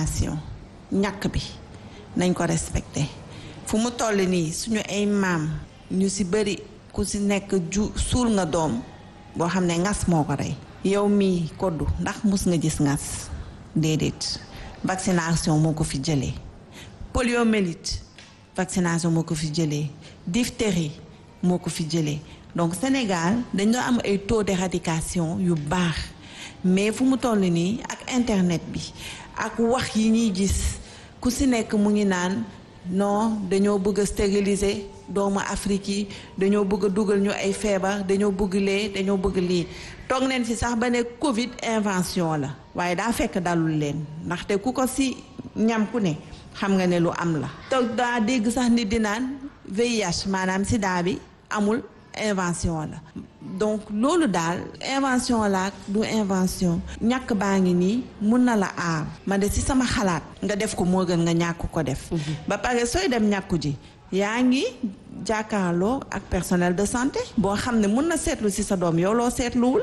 vaccination ñàkk bi nañ ko respecté fu mu toll nii suñu ay maam ñu ci bëri ku ci nekk ju suul nga doom boo xam ne ngas moo ko rey yow mii koddu ndax mus nga gis ngas déedéet vaccination moo ko fi jëlee poliomyélite vaccination moo ko fi jëlee diphtérie moo ko fi jëlee donc Sénégal dañoo am ay taux d'éradication yu baax mais fu mu toll nii ak internet bi ak wax yi ñuy gis ku ci nekk mu ngi naan non dañoo bëgg a stériliser doomu Afrique yi dañoo bëgg a dugal ñu ay feebar dañoo bëgg lee dañoo bëgg lii toog neen fi sax ba ne Covid invention la waaye daa fekk dalul leen ndaxte ku ko ci ñam ku ne xam nga ne lu am la. toog daa dégg sax nit di naan VIH maanaam sida bi amul invention la donc loolu daal invention la du invention ñàkk baa ngi nii mun na la aar man de ci sama xalaat nga def ko moo gën nga ñàkk ko def. ba pare sooy dem ñàkku ji. yaa ngi jàkkaarloo ak personnel de santé boo xam ne mun na seetlu ci sa doom yow loo seetluwul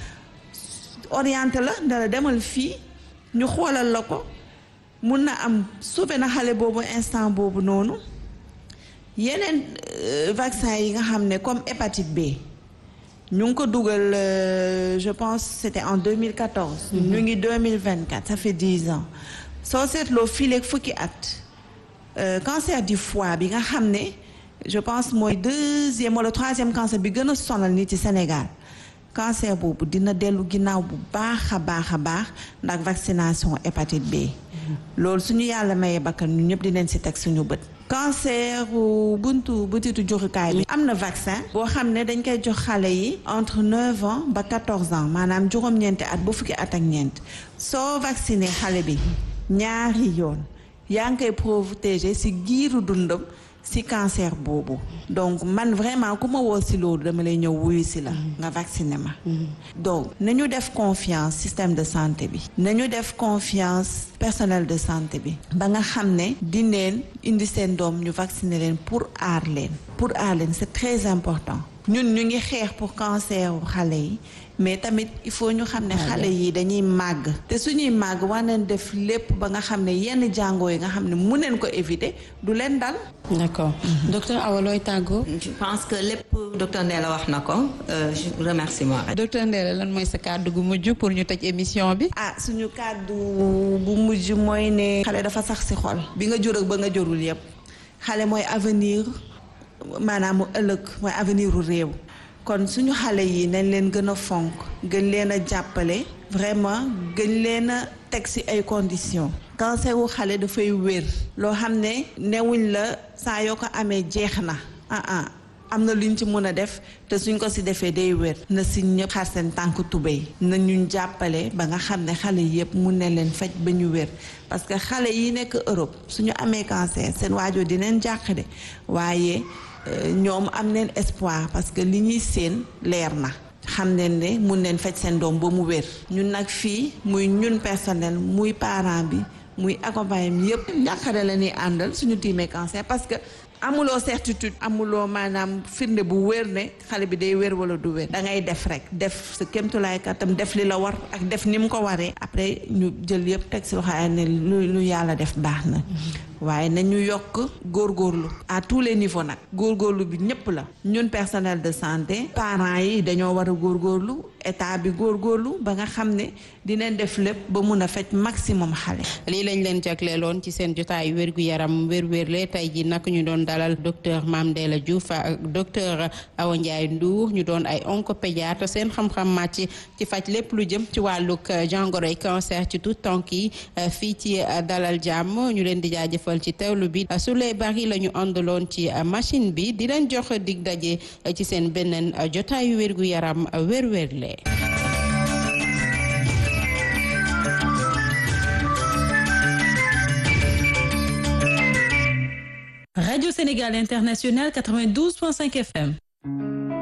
orienté la dala demal fii ñu xoolal la ko mun na am sauvé na xale boobu instant boobu noonu yeneen vaccin yi nga xam ne comme hépatite B ñu ngi ko dugal je pense c'était en 2014 ñu ngi 2024 ça fait 10 ans soo seetloo fileeg fukki at Euh, cancer du foie bi nga xam ne je pense mooy deuxième wala troisième cancer bi gën a sonal nit ci Sénégal cancer boobu dina dellu ginnaaw bu baax a baax a baax ndax vaccination hépatite B. loolu suñu yàlla mayee bakkan ñu ñëpp dinañ ci teg suñu bët. cancer buntu butitu jurukaay bi. am na vaccin. boo xam ne dañ koy jox xale yi. entre 9 ans ba 14 ans maanaam juróom-ñeenti at ba fukki at ak ñeent soo vacciné xale bi ñaari yoon. yaa ngi koy protéger ci giiru dundam ci cancer boobu donc man vraiment ku ma woo ci loolu dama lay ñëw wuyu ci la nga vacciner ma donc nañu def confiance système de santé bi nañu def confiance personnel de santé bi ba nga xam ne dineen indi seen doom ñu vacciner leen pour aar leen pour aar leen c'est très important ñun ñu ngi xeex pour cancer wu xale yi mais tamit il faut ñu xam ne xale yi dañuy màgg te suñuy màgg war nañ def lépp ba nga xam ne yenn jàngoo yi nga xam ne mun neen ko éviter du leen dal d'accord docteur Awa looy tàggoo je pense que lépp docteur Ndella wax na ko je remercie moi docteur Ndella lan mooy sa kàddu gu mujj pour ñu tëj émission bi ah suñu kàddu bu mujj mooy ne xale dafa sax ci xol bi nga jur ak ba nga jurul yépp xale mooy avenir maanaam mu ëllëg mooy avenir u réew kon suñu xale yi nañ leen gën a fonk gën leen a jàppale vraiment gën leen a teg ci ay conditions cancer wu xale dafay wér loo xam ne newuñ la saa yoo ko amee jeex na ah ah am na luñ ci mën a def te suñ ko ci defee day wér na ci ñëpp xar seen tànk tubéy na ñu jàppale ba nga xam ne xale yépp mun ne leen faj ba ñu wér parce que xale yi nekk Europe suñu amee cancer seen waajur dineen jàq de waaye ñoom am neen espoir parce que li ñuy seen leer na xam ne ne mun neen faj seen doom ba mu wér ñun nag fii muy ñun personnel muy parent bi muy accompagnement yépp njàqare la ñuy àndal suñu tiimee cancer parce que amuloo certitude amuloo maanaam firnde bu wér ne xale bi day wér wala du wér da ngay def rek def sa kémtulaay kattam def li la war ak def ni mu ko waree après ñu jël yëpp teg si loxo ay ne lu lu yàlla def baax na waaye nañu yokk góorgóorlu à tous les niveaux nag góorgóorlu bi ñëpp la ñun personnel de santé parents yi dañoo war a góorgóorlu état bi góorgóorlu ba nga xam ne dinañ def lépp ba mun a faj maximum xale. lii lañ leen jagleeloon ci seen jotaay wérgu yaram wér-wérle tey ji nag ñu doon dalal docteur Mame Ndella Diouf ak docteur Awa Ndiaye Ndour ñu doon ay oncopédiatre seen xam-xam màcc ci faj lépp lu jëm ci wàllug jàngoroy cancer ci tout tànk yi fii ci dalal jàmm ñu leen di jaajëfal ci teewlu bi su lay bari la ñu àndaloon ci machine bi di leen jox dig daje ci seen beneen jotaayu wérgu yaram wér-wérle. Radio Sénégal International 92.5 FM.